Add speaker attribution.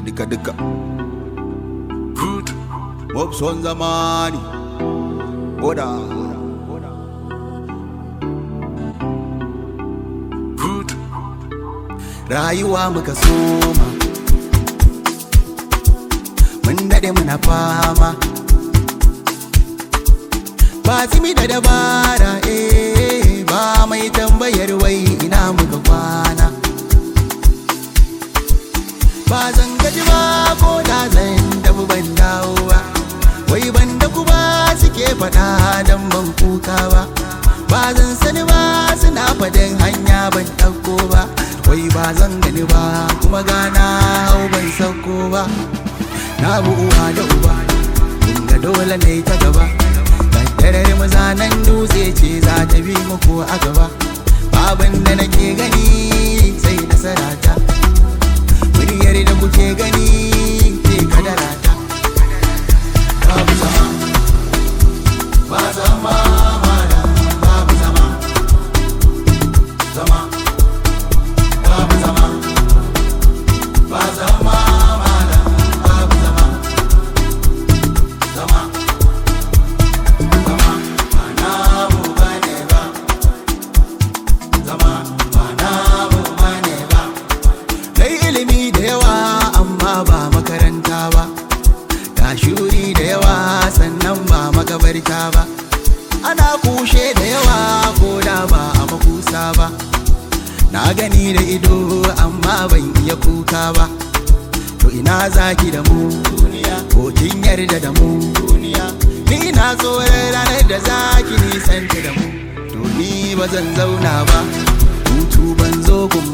Speaker 1: duka duka mob son zamani oda rayuwa muka soma mun daɗe muna fama ba zimi da dabara eh ba mai tambayar wai ina muka kwana ba zan gaji ba ko da zan dabu ban dawo ba wai ban da ku ba suke faɗa dan ban kuka ba ba zan sani ba suna faɗin hanya ban ɗauko ba wai ba zan gani ba kuma gana hau ban sauko ba na bu uwa da uba ga dole ne ta gaba kaddarar mazanan dutse ce za ta bi muku a gaba babin da nake gani sai nasara ta muryar da kuke gani ke kadara ta babu zama ba zama malam babu zama zama babu zama ba zama malam babu zama zama zama ba namu bane ba zama ba namu bane ba Kai ilimi da yawa amma ba makaranta ba Ga shuri da yawa sannan ba makabarta ba Ana kushe da yawa ko da ba a makusa ba Na gani da ido amma ban iya kuka ba To ina zaki da mu duniya ko kin yarda da mu duniya Ni na tsoron ranar da zaki nisanta da mu To ni ba zan zauna ba Hutu ban zo gun